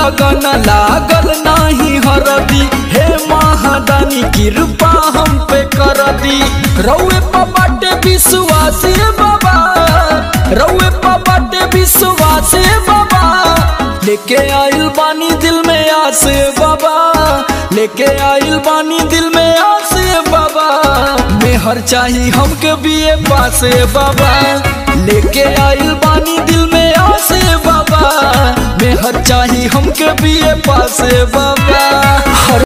लगन लागल नाही हरदी हे महादानी कृपा हम पे कर दी रउए पबाटे विश्वास बाबा रउए पबाटे विश्वास बाबा लेके आइल बानी दिल में आस बाबा लेके आइल बानी दिल में आस बाबा मेहर चाही हमके बीए पास बाबा लेके आइल बानी दिल में आस बाबा मेहर चाही हमके बीए पास बाबा हर